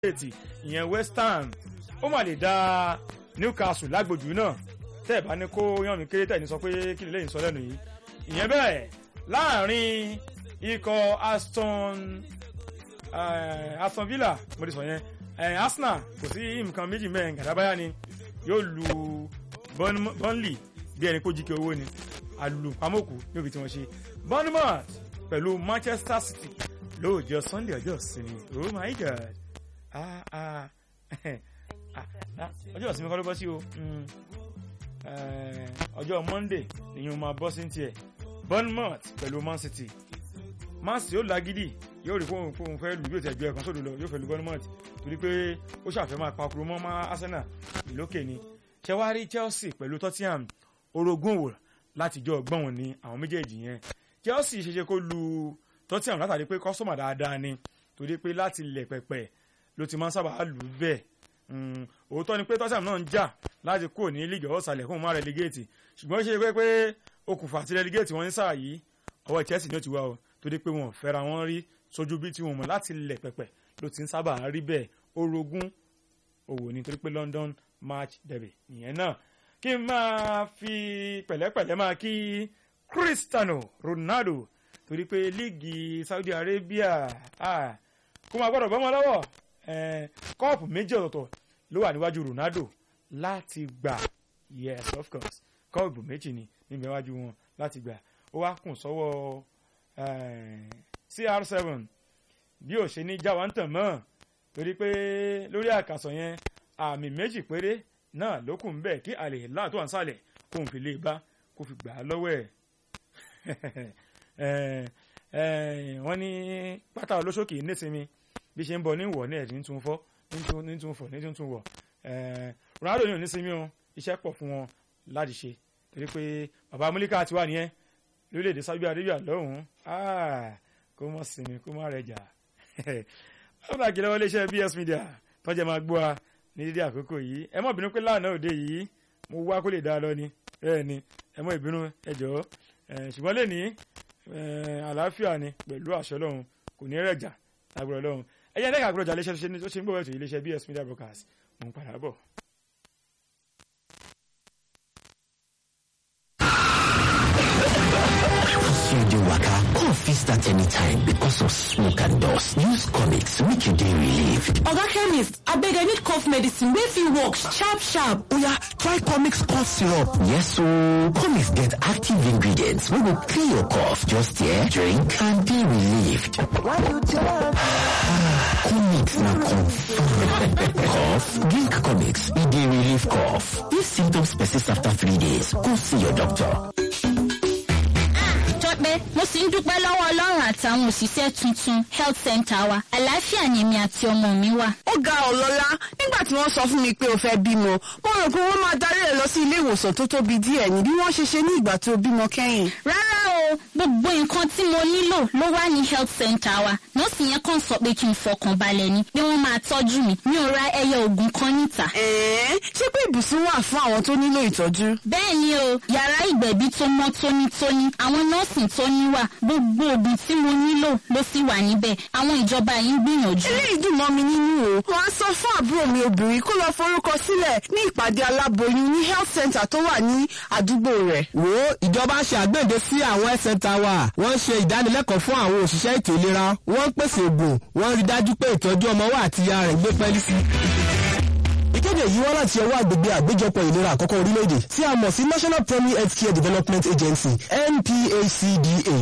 state ìyẹn west ham ó mà lè dá newcastle lágbòjú náà tẹ́ ẹ̀ bá ní kó yán mi kéré tẹ̀ ní sọ pé kí lè lẹ́yìn sọ lẹ́nu yìí ìyẹn bẹ́ẹ̀ láàrin ikọ̀ aston uh, aston villa mo ti sọ yẹn uh, arsenal kò sí nǹkan méjì mẹ́rin gàdábáyá ni yóò lu burnley bí ẹni kó jíkẹ́ owó ni alùpàmọ́kù níbi tí wọ́n ṣe bournemouth pẹ̀lú manchester city lóòjọ́ sunday ọjọ́ ìsinmi oh my god ah ah ọjọ́ ìsinmi kọ́ ló bọ́ sí o ọjọ́ monday nìyẹn máa bọ́ sí tiẹ̀ bournemouth pẹ̀lú man city man city ó lágídí yóò rí fóun fóun fẹ́ lù yóò tẹ̀ ju ẹ̀kan sódò lọ yóò fẹ́ lu bournemouth torí pé ó ṣàfẹ́ máa pakuru mọ́ máa arsenal ìlókè ni ṣẹwárí chelsea pẹ̀lú tottenham orogún wò látijọ́ ọgbọ́n wọn ni àwọn méjèèjì yẹn chelsea ṣeṣe kó lu tottenham látàrí pé kọ́sọ́mà dáadáa ni torí pé láti lẹ̀ pẹ̀pẹ̀ ló ti máa ń sábà lù ú bẹ́ẹ̀ òótọ́ ni pé tottenham náà ń jà láti kúrò ní league ọ̀sàlẹ̀ fún máa relegate ṣùgbọ́n ó ṣe pé pé okùnfà àti relegate wọn ní sáà yìí ọwọ́ chelsea ni ó ti wá o torí pé wọn ò fẹ́ra wọn rí sójú bí tí wọn mọ̀ láti lẹ̀ pẹ̀pẹ̀ ló ti ń sábà rí bẹ́ẹ̀ orogún òwò ni torí pé london match derby ìyẹn náà kí n máa fi pẹ̀lẹ́pẹ̀lẹ́ máa kí cristiano ronaldo torí pé líìgì saudi arabia kó máa gbọ́dọ̀ bọ́mọ lọ́wọ́ kọ́ọ̀pù méjì ọ̀tọ̀ọ̀tọ̀ ló wà níwájú ronaldo láti gbà yes of course kọ́ọ̀pù méjì ni níbi iwájú wọn láti gbà ó wá kùn sọ́wọ́ cr7 bí ò ṣe ní jáwá ń tàn mọ́ torí pé lórí àkàsọ̀ yẹn àmì méjì péré náà ló kù ń bẹ̀ kí àlè láà tó wà ń sàlẹ̀ kó n fi lè bá kó fi gbà á lọ́wọ́ ẹ̀ wọ́n ní pátá olóṣòkè nísìnyí bí ṣe ń bọ̀ ní wọ̀ ní ẹ̀dín tún fọ́ ní tún fọ̀ ní tún tún wọ̀ Ronaldo ní onísìnyí o iṣẹ́ pọ̀ fún wọn láti ṣe torí pé bàbá amúlíkà ti wà nìyẹn lórílẹ̀‐èdè Saudi Arabia lọ́hùn-ún kó mọ̀ sinmi kó mọ̀ rẹ̀ jà ọ̀nà àkìlẹ̀ wọlé iṣẹ́ BS Media tọ́jà máa gbọ́ wa ní dídí àkókò yìí ẹ mọ̀ bínú pé lánàá òde yìí mo wá kó lè dá a lọ ni bẹ́ẹ̀ ni ẹ mọ̀ ìbínú ẹ jọ̀ọ́ ṣùgbọ́n lè ní àlàáfíà ni pẹ̀lú àṣọ lọ́hùn kò ní rẹ̀ jà lágbọ̀rọ̀ lọ́hùn ẹ̀yẹ ẹ̀dẹ́ka àgbọ̀rọ̀ jà léṣẹ́ tó ṣe ń gbọ́ ètò iléeṣẹ́ BS Media Broadcast mo ń padà bọ̀. you dey waka cough fit start anytime because of smoke and dust use comics make you dey relieved oga chemist abeg i need cough medicine wey fit work sharp sharp oya try comics cough syrup yes ooo comics get active ingredients wey go clear your cough just here drink and dey relieved comics na confirm cough drink comics e dey relieve cough if symptoms persist after three days go see your doctor pé mo sì ń dúpẹ́ lọ́wọ́ ọlọ́run àtàwọn òṣìṣẹ́ tuntun health center wa àlàáfíà ni èmi àti ọmọ mi wà. ó ga ọlọ́lá nígbà tí wọ́n sọ fún mi pé o fẹ́ bímọ mo rò pé wọ́n máa darí ẹ lọ sí ilé ìwòsàn tó tóbi díẹ̀ ní bí wọ́n ṣe ṣe ní ìgbà tó bímọ kẹ́yìn. rárá o gbogbo nǹkan tí mo nílò ló wà ní health center wa nọ́ọ̀sì yẹn kàn sọ pé kí n fọkàn balẹ̀ ni pé wọ́n máa tọ́jú mi mi ò ra ẹyẹ oògùn kan níta. ẹ̀ẹ́ ṣé pé ibùsùn wà fún àwọn tó nílò ìtọ́jú. bẹ́ẹ̀ ni o yàrá ìgbẹ̀bí tó mọ́ tónítóní àwọn nọ́ọ̀sì tó níwà gbogbo oògùn tí mo nílò ló sì wà níbẹ̀ àwọn ìjọba yìí ń gbìyànjú. eléyìí dùn mọ́ mi nínú o wọ́n á sọ fún àbúrò mi obìnrin kó lọ forúkọ sílẹ̀ ní ìpàdé aláboyún ní health center tó wà ní àdúgbò rẹ̀. wo ìjọba ṣe àgbéǹde sí àwọn health center wa wọ́n ṣe ìdánilẹ́kọ̀ọ́ fún àwọn òṣìṣẹ́ ètò ìlera wọ́n ń pèsè oògùn wọ́n rí dájú pé ìtọ́jú ọmọ wa àti ìyá rẹ̀ gbé pẹ́ẹ́lí sí ìkéde yìí wá láti ọwọ́ àgbègbè àgbéjọpọ̀ ìlera àkọ́kọ́ orílẹ̀-èdè tí a mọ̀ sí National Primary Health Care Development Agency NPHCDA.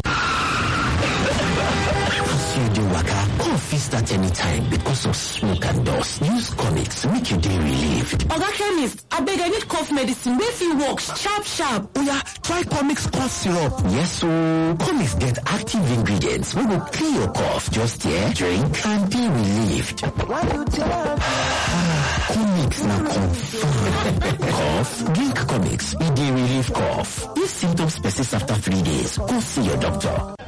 you dey waka cough fit start anytime because of smoke and dust use comics make you dey relieved oga chemist abeg i need cough medicine wey fit work sharp sharp oya try comics cough syrup yes ooo comics get active ingredients wey go clear your cough just here drink and dey relieved comics na confirm cough drink comics e dey relieve cough if symptoms persist after three days go see your doctor